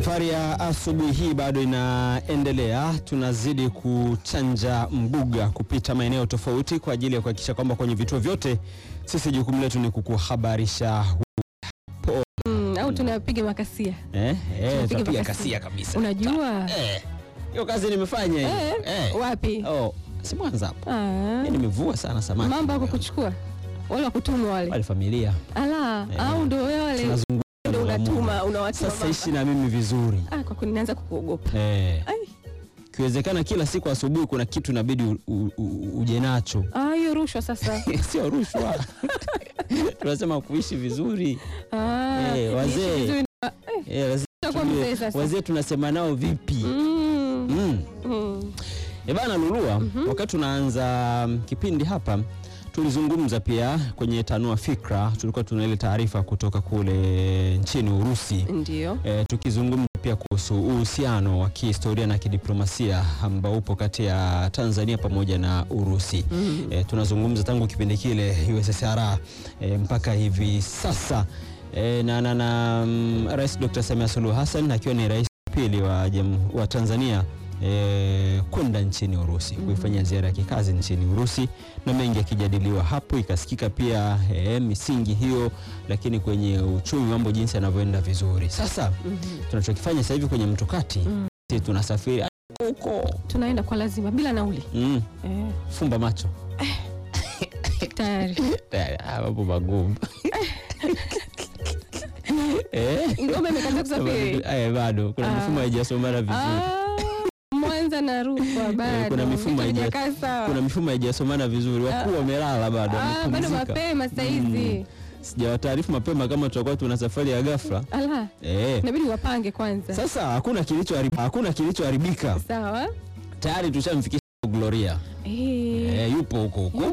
Safari ya asubuhi hii bado inaendelea, tunazidi kuchanja mbuga kupita maeneo tofauti kwa ajili ya kuhakikisha kwamba kwenye vituo vyote sisi jukumu letu ni kukuhabarisha Mm, au tunapiga makasia. eh, eh, Tunapiga tutapiga makasia. kasia kabisa. Unajua? Eh, hiyo kazi nimefanya hiyo. Eh, Eh. wapi? Oh, si Mwanza hapa. Ah, Mimi nimevua sana samaki. mambo yako kuchukua wale wakutumwa wale. wale familia. Ala, Eh. au ndio wewe wale Tunazungumza ndio na Mungu. unatuma unawatuma. Sasa mama. ishi na mimi vizuri. Ah, kwa kweli naanza kukuogopa. Eh. Ai. Kiwezekana kila siku asubuhi kuna kitu inabidi u- u- u- uje nacho. Ah, hiyo rushwa sasa. Sio rushwa. Tunasema kuishi vizuri. Ah, Eh, wazee. niishi vizuri. Eh, wazee Utakuwa tujue, mzee sasa. wazee tunasema nao vipi? Mm. Mm. Mm. E bana Lulua, wakati tunaanza mm, kipindi hapa tulizungumza pia kwenye Tanua Fikra, tulikuwa tuna ile taarifa kutoka kule nchini Urusi Ndio. e, tukizungumza pia kuhusu uhusiano wa kihistoria na kidiplomasia ambao upo kati ya Tanzania pamoja na Urusi. Mm. E, tunazungumza tangu kipindi kile USSR e, mpaka hivi sasa e, na, na, na mm, Rais Dr. Samia Suluhu Hassan akiwa ni rais wa pili wa, jam- wa Tanzania e, kwenda nchini Urusi kuifanya ziara ya kikazi nchini Urusi na mengi yakijadiliwa hapo, ikasikika pia e, misingi hiyo, lakini kwenye uchumi mambo jinsi yanavyoenda vizuri. Sasa Mhm. tunachokifanya sasa hivi kwenye mtokati Mm. sisi tunasafiri huko Tunaenda kwa lazima bila nauli. mm, Eh, fumba macho tayari. Ah, mambo magumu eh? Ngome imekataa kusafiri. Eh, bado kuna Ah. mifumo haijasomana vizuri Ah, Mwanza na Rukwa bado. kuna mifumo Vitu haija- havijakaa sawa. kuna mifumo haijasomana vizuri, wakuu wamelala bado, Ah, bado wamepumzika. mapema saa hizi. Sijawataarifu mapema kama tutakuwa tuna safari ya ghafla Ala, eh. inabidi wapange kwanza. Sasa hakuna kilichoharibika, hakuna kilichoharibika, Sawa. tayari tushamfikisha Gloria Eh. eh, yupo huko huko